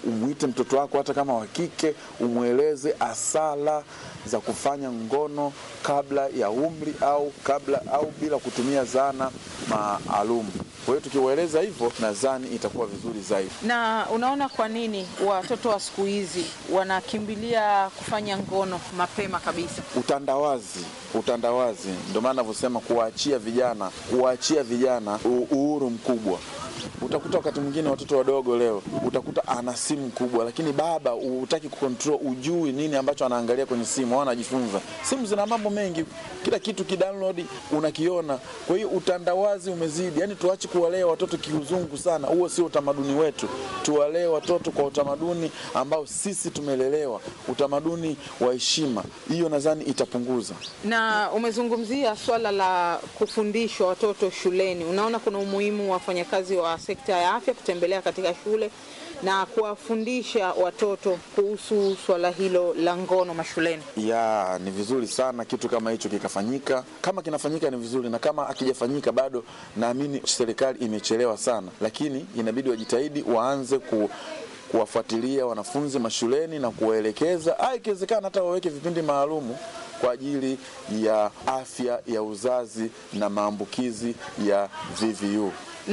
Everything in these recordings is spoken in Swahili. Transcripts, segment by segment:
umwite mtoto wako hata kama wa kike, umweleze asala za kufanya ngono kabla ya umri au kabla au bila kutumia zana maalum. Kwa hiyo tukiwaeleza hivyo, nadhani itakuwa vizuri zaidi. Na unaona kwa nini watoto wa siku hizi wanakimbilia kufanya ngono mapema kabisa? Utandawazi, utandawazi, ndio maana navyosema kuwaachia vijana, kuwaachia vijana u- uhuru mkubwa. Utakuta wakati mwingine watoto wadogo leo, utakuta ana simu kubwa, lakini baba hutaki kucontrol, ujui nini ambacho anaangalia kwenye simu au anajifunza. Simu zina mambo mengi, kila kitu kidownload unakiona. Kwa hiyo utandawazi umezidi, yani tuache kuwalea watoto kiuzungu sana, huo sio utamaduni wetu. Tuwalee watoto kwa utamaduni ambao sisi tumelelewa, utamaduni wa heshima. Hiyo nadhani itapunguza Na umezungumzia swala la kufundishwa watoto shuleni. Unaona kuna umuhimu wa wafanyakazi wa sekta ya afya kutembelea katika shule na kuwafundisha watoto kuhusu swala hilo la ngono mashuleni. ya ni vizuri sana kitu kama hicho kikafanyika. Kama kinafanyika ni vizuri, na kama akijafanyika bado, naamini serikali imechelewa sana, lakini inabidi wajitahidi, waanze ku kuwafuatilia wanafunzi mashuleni na kuwaelekeza, ah, ikiwezekana hata waweke vipindi maalumu kwa ajili ya afya ya uzazi na maambukizi ya VVU.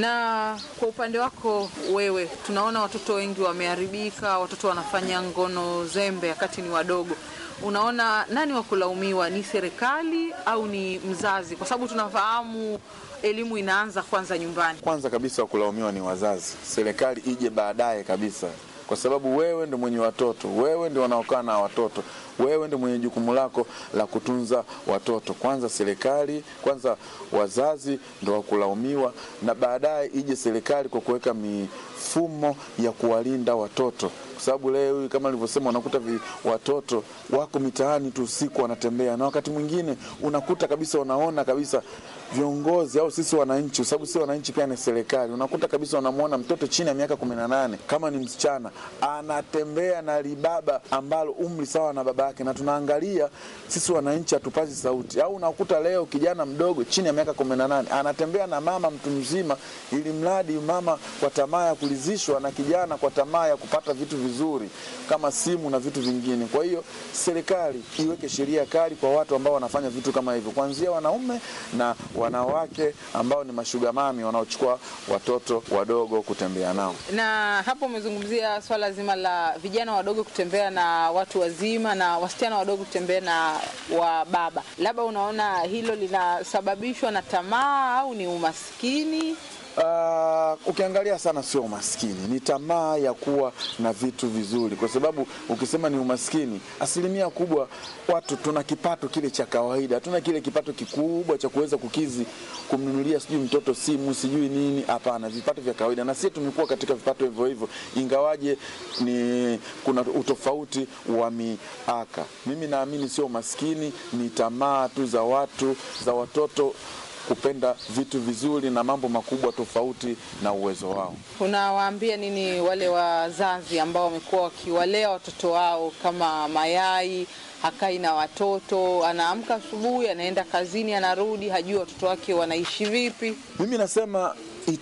Na kwa upande wako wewe, tunaona watoto wengi wameharibika, watoto wanafanya ngono zembe wakati ni wadogo. Unaona nani wa kulaumiwa, ni serikali au ni mzazi? Kwa sababu tunafahamu elimu inaanza kwanza nyumbani. Kwanza kabisa wa kulaumiwa ni wazazi, serikali ije baadaye kabisa, kwa sababu wewe ndio mwenye watoto, wewe ndio wanaokaa na watoto, wewe ndio mwenye jukumu lako la kutunza watoto. Kwanza serikali, kwanza wazazi ndio wa kulaumiwa, na baadaye ije serikali kwa kuweka mifumo ya kuwalinda watoto kwa sababu leo hii kama nilivyosema, unakuta vi, watoto wako mitaani tu usiku wanatembea, na wakati mwingine unakuta kabisa, unaona kabisa viongozi au sisi wananchi, kwa sababu si wananchi pia ni serikali, unakuta kabisa unamwona mtoto chini ya miaka kumi na nane kama ni msichana anatembea na libaba ambalo umri sawa na baba yake, na tunaangalia sisi wananchi hatupazi sauti. Au unakuta leo kijana mdogo chini ya miaka kumi na nane anatembea na mama mtu mzima, ili mradi mama kwa tamaa ya kulizishwa na kijana kwa tamaa ya kupata vitu vizuri kama simu na vitu vingine. Kwa hiyo serikali iweke sheria kali kwa watu ambao wanafanya vitu kama hivyo, kuanzia wanaume na wanawake ambao ni mashugamami wanaochukua watoto wadogo kutembea nao. Na hapo umezungumzia swala zima la vijana wadogo kutembea na watu wazima na wasichana wadogo kutembea na wa baba. Labda unaona hilo linasababishwa na tamaa au ni umaskini? Uh, ukiangalia sana sio umaskini, ni tamaa ya kuwa na vitu vizuri, kwa sababu ukisema ni umaskini, asilimia kubwa watu tuna kipato kile cha kawaida, hatuna kile kipato kikubwa cha kuweza kukizi kumnunulia sijui mtoto simu sijui nini. Hapana, vipato vya kawaida, na sisi tumekuwa katika vipato hivyo hivyo, ingawaje ni kuna utofauti wa miaka. Mimi naamini sio umaskini, ni tamaa tu za watu za watoto kupenda vitu vizuri na mambo makubwa tofauti na uwezo wao. Unawaambia nini wale wazazi ambao wamekuwa wakiwalea watoto wao kama mayai, hakai na watoto, anaamka asubuhi, anaenda kazini, anarudi, hajui watoto wake wanaishi vipi? Mimi nasema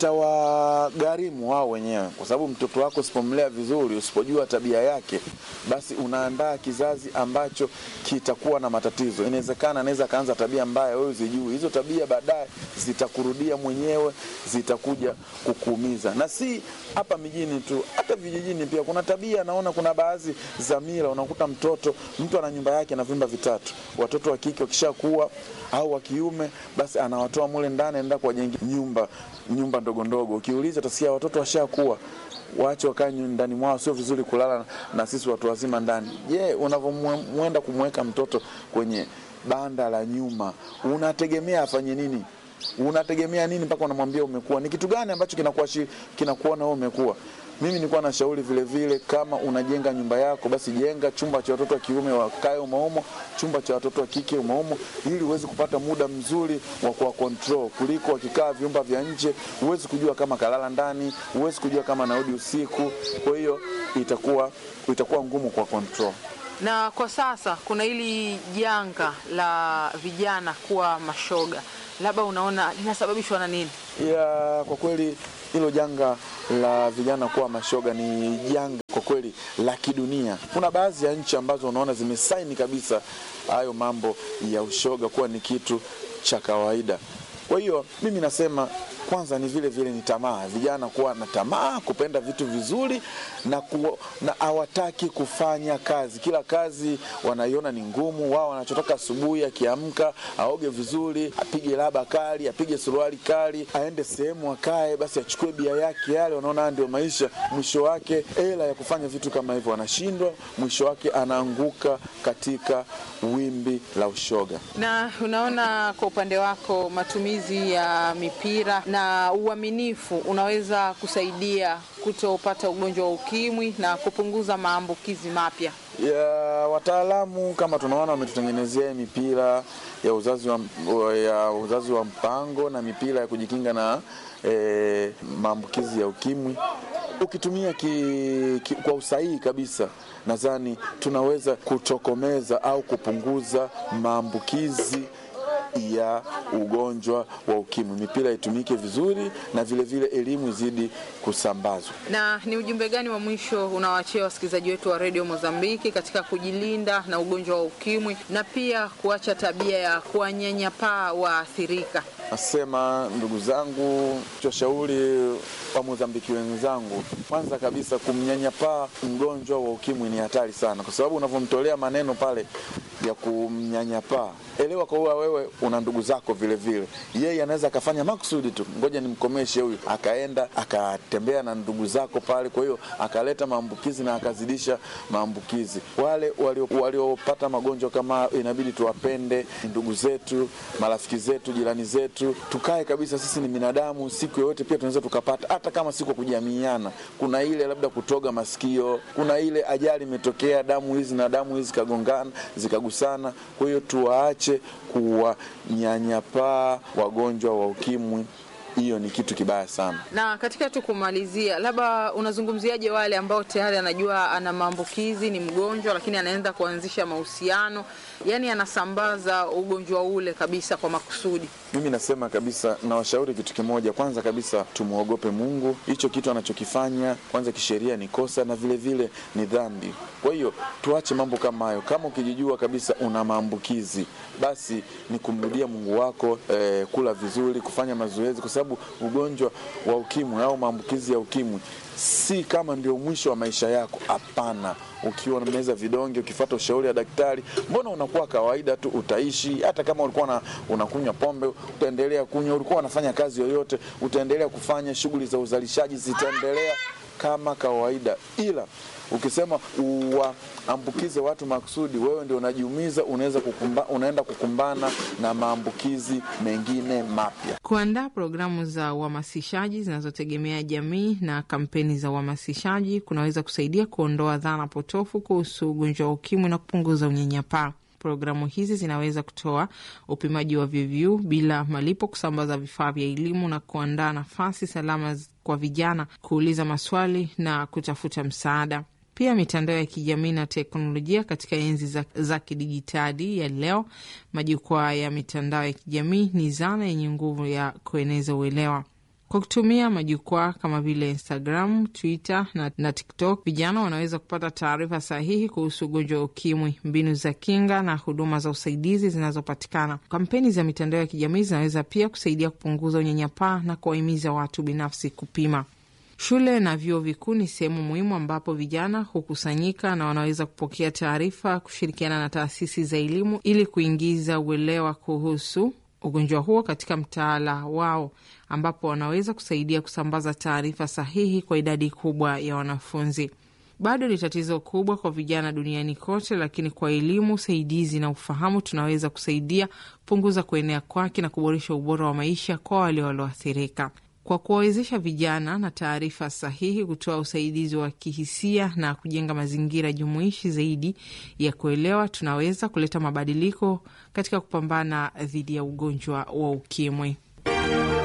itawagharimu wao wenyewe, kwa sababu mtoto wako usipomlea vizuri, usipojua tabia yake, basi unaandaa kizazi ambacho kitakuwa na matatizo. Inawezekana anaweza akaanza tabia mbaya, wewe uzijui. Hizo tabia baadaye zitakurudia mwenyewe, zitakuja kukuumiza, na si hapa mijini tu, hata vijijini pia kuna tabia. Naona kuna baadhi za mila, unakuta mtoto mtu ana nyumba yake na vyumba vitatu, watoto wa kike wakishakuwa au wa kiume, basi anawatoa mule ndani, anaenda kuwajengia nyumba nyumba ndogo ndogo. Ukiuliza utasikia watoto washakuwa waache wakae ndani mwao, sio vizuri kulala na sisi watu wazima ndani. Je, yeah, unavyomwenda kumweka mtoto kwenye banda la nyuma, unategemea afanye nini? Unategemea nini mpaka unamwambia umekuwa? Ni kitu gani ambacho kinakuwa kinakuona wewe umekuwa? Mimi nilikuwa na shauri vile vile, kama unajenga nyumba yako, basi jenga chumba cha watoto wa kiume wakae umaumo, chumba cha watoto wa kike umaumo, ili uweze kupata muda mzuri wa kuwa control, kuliko wakikaa vyumba vya nje. Huwezi kujua kama kalala ndani, huwezi kujua kama narudi usiku. Kwa hiyo itakuwa itakuwa ngumu kwa control. Na kwa sasa kuna hili janga la vijana kuwa mashoga, labda unaona linasababishwa na nini? Ya, kwa kweli hilo janga la vijana kuwa mashoga ni janga kwa kweli kweli la kidunia. Kuna baadhi ya nchi ambazo unaona zimesaini kabisa hayo mambo ya ushoga kuwa ni kitu cha kawaida. Kwa hiyo mimi nasema kwanza ni vile vile ni tamaa, vijana kuwa na tamaa, kupenda vitu vizuri na ku, na hawataki kufanya kazi. Kila kazi wanaiona ni ngumu. Wao wanachotaka asubuhi, akiamka aoge vizuri, apige laba kali, apige suruali kali, aende sehemu akae, basi achukue bia yake yale, wanaona ndio maisha. Mwisho wake hela ya kufanya vitu kama hivyo anashindwa, mwisho wake anaanguka katika wimbi la ushoga. Na unaona kwa upande wako matumizi ya mipira na uaminifu unaweza kusaidia kutopata ugonjwa wa ukimwi na kupunguza maambukizi mapya. ya wataalamu kama tunaona wametutengenezea mipira ya uzazi wa, ya uzazi wa mpango na mipira ya kujikinga na eh, maambukizi ya ukimwi. Ukitumia ki, ki, kwa usahihi kabisa, nadhani tunaweza kutokomeza au kupunguza maambukizi ya ugonjwa wa ukimwi. Mipira itumike vizuri na vilevile vile elimu izidi kusambazwa. Na ni ujumbe gani wa mwisho unawaachia wasikilizaji wetu wa redio Mozambiki katika kujilinda na ugonjwa wa ukimwi na pia kuacha tabia ya kuwanyanyapaa waathirika? Nasema ndugu zangu, washauri wa Mozambiki wenzangu, kwanza kabisa kumnyanyapaa mgonjwa wa ukimwi ni hatari sana, kwa sababu unavyomtolea maneno pale ya kumnyanyapaa, elewa kwa kuwa wewe una ndugu zako vile vile. Yeye anaweza akafanya makusudi tu, ngoja nimkomeshe huyu, akaenda akatembea na ndugu zako pale, kwa hiyo akaleta maambukizi na akazidisha maambukizi. Wale waliopata walio magonjwa kama inabidi tuwapende, ndugu zetu, marafiki zetu, jirani zetu, tukae kabisa, sisi ni binadamu, siku yoyote pia tunaweza tukapata, hata kama si kwa kujamiana. Kuna ile labda kutoga masikio, kuna ile ajali imetokea, damu hizi na damu hizi zikagongana zikagusana. Kwa hiyo tuwaache kuwanyanyapaa wagonjwa wa ukimwi. Hiyo ni kitu kibaya sana. Na katika tu kumalizia, labda unazungumziaje wale ambao tayari anajua ana maambukizi, ni mgonjwa, lakini anaenda kuanzisha mahusiano, yaani anasambaza ugonjwa ule kabisa kwa makusudi? Mimi nasema kabisa, nawashauri kitu kimoja. Kwanza kabisa, tumwogope Mungu. Hicho kitu anachokifanya kwanza kisheria ni kosa na vile vile ni dhambi. Kwa hiyo tuache mambo kama hayo. Kama ukijijua kabisa una maambukizi, basi ni kumrudia Mungu wako, eh, kula vizuri, kufanya mazoezi, kwa sababu ugonjwa wa ukimwi au maambukizi ya ukimwi si kama ndio mwisho wa maisha yako. Hapana, ukiwa unameza vidonge, ukifuata ushauri wa daktari, mbona unakuwa kawaida tu, utaishi. Hata kama ulikuwa na, unakunywa pombe, utaendelea kunywa. Ulikuwa unafanya kazi yoyote, utaendelea kufanya. Shughuli za uzalishaji zitaendelea kama kawaida, ila ukisema uwaambukize watu makusudi, wewe ndio unajiumiza, unaweza kukumba, unaenda kukumbana na maambukizi mengine mapya. Kuandaa programu za uhamasishaji zinazotegemea jamii na kampeni za uhamasishaji kunaweza kusaidia kuondoa dhana potofu kuhusu ugonjwa wa ukimwi na kupunguza unyanyapaa. Programu hizi zinaweza kutoa upimaji wa VVU bila malipo, kusambaza vifaa vya elimu na kuandaa nafasi salama kwa vijana kuuliza maswali na kutafuta msaada. Pia mitandao ya kijamii na teknolojia katika enzi za, za kidijitali ya leo, majukwaa ya mitandao ya kijamii ni zana yenye nguvu ya kueneza uelewa. Kwa kutumia majukwaa kama vile Instagram, Twitter na, na TikTok, vijana wanaweza kupata taarifa sahihi kuhusu ugonjwa wa ukimwi, mbinu za kinga na huduma za usaidizi zinazopatikana. Kampeni za mitandao ya kijamii zinaweza pia kusaidia kupunguza unyanyapaa na kuwahimiza watu binafsi kupima. Shule na vyuo vikuu ni sehemu muhimu ambapo vijana hukusanyika na wanaweza kupokea taarifa, kushirikiana na taasisi za elimu ili kuingiza uelewa kuhusu ugonjwa huo katika mtaala wao, ambapo wanaweza kusaidia kusambaza taarifa sahihi kwa idadi kubwa ya wanafunzi. Bado ni tatizo kubwa kwa vijana duniani kote, lakini kwa elimu, usaidizi na ufahamu tunaweza kusaidia kupunguza kuenea kwake na kuboresha ubora wa maisha kwa wale walioathirika kwa kuwawezesha vijana na taarifa sahihi, kutoa usaidizi wa kihisia na kujenga mazingira jumuishi zaidi ya kuelewa, tunaweza kuleta mabadiliko katika kupambana dhidi ya ugonjwa wa ukimwi.